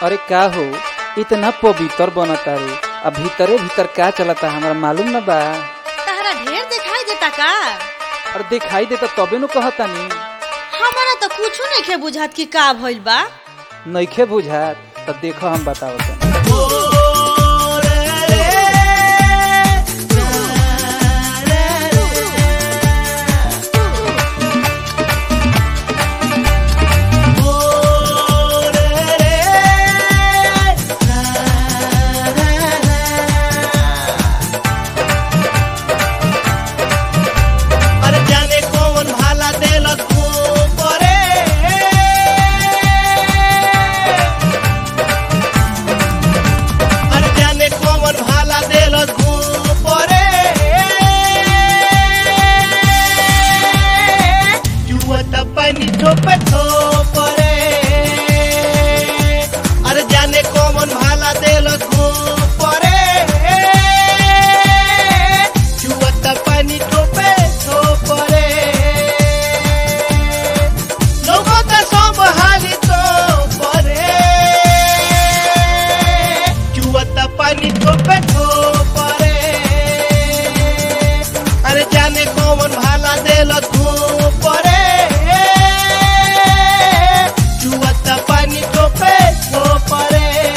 अरे का हो इतना पवित्र बनता रे अब भीतरे भीतर का चलता हमरा मालूम न बा तहरा ढेर दिखाई देता का और दिखाई देता तबे नु कहतानी हमारा तो कुछो नहीं बुझात कि का भइल बा नइखे बुझात त देखो हम बतावत अरे जाने कौन भाला देलक ऊपरे अरे जाने कौन भाला देलक ऊपरे जुवत पानी ठोपे ठोपरे अरे जाने कौन भाला देलक ऊपरे जुवत पानी ठोपे ठोपरे लोगो त सब हाली तो परे जुवत पानी ठोपे ठोपरे अरे जाने कौन भाला देलक परे जुवत पानी ठोपे ठोपरे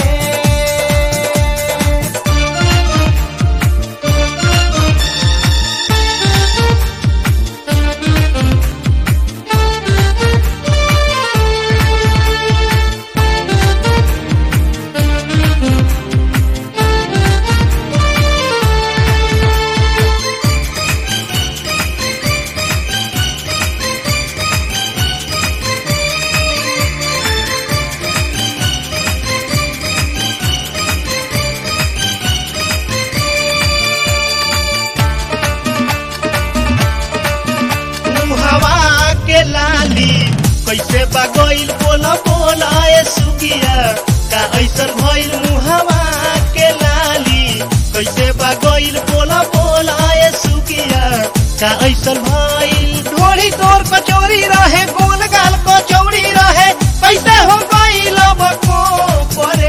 मुहवा के लाली कैसे बगैल बोला बोला ए सुगिया का ऐसन भइल मुहवा के लाली कैसे बगैल बोला बोला ए सुगिया का ऐसन भइल ढोरी तोर कचौरी रहे गोल गाल कचौरी रहे कैसे हो गइल बको परे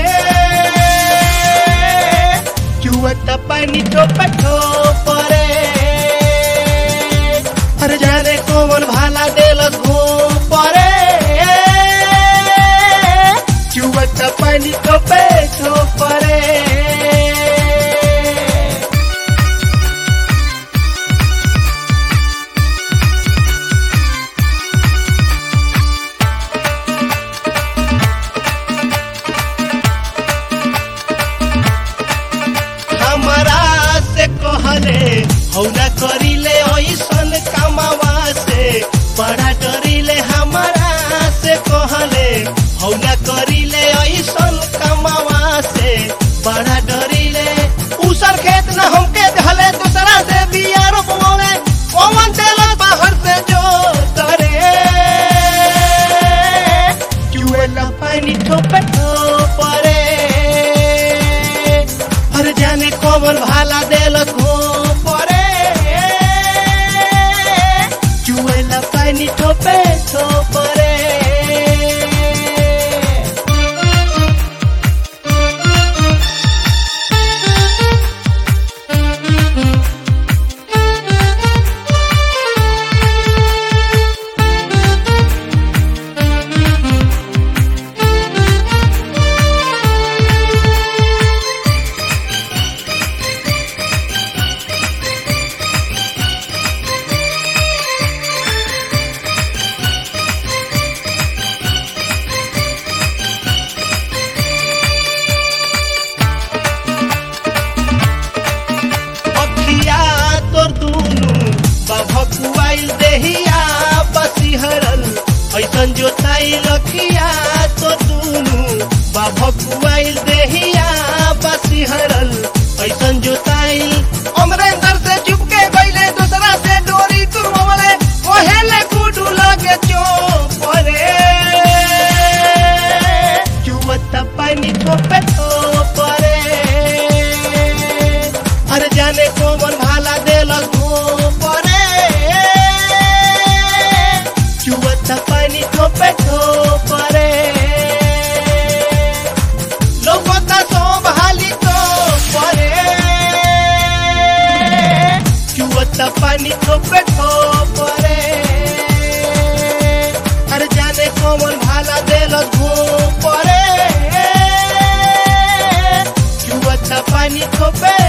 चुवत पानी टोप परे अरे जाने कौन भाला देलक घूम परे चुवत पानी टोपे परे हमरा से कहले हौला करिले ऐसन कमावा से बड़ा डरिले हमरा से कहले हौला करिले ऐसन कमावा से बड़ा डरिले उसर खेत न हमके धले दूसरा से बिया रोपवावे कौन देला बाहर से जो करे चुएला पानी ठोपे ठोपरे अरे जाने कौन भाला देलक हो परे चुएला पानी ठोपे ठोपरे अखिया तोर दुनु बभकुआइल देहिया बसिहरल ऐसन जोताई रखिया तोर दुनु बभकुआइल देहिया बसिहरल ऐसन जोताई अमरेंद्र से चुपके गइले दूसरा से डोरी तुरवले ओहेले गुडू लगे चोपरे चुवत पानी ठोपे ठोपरे अरे जाने कौन भाला देलक परे चुवत पानी ठोपे ठोपरे पानी ठोपे ठोपरे अरे जाने कौन भाला देल घूम परे क्यों अच्छा पानी ठोपे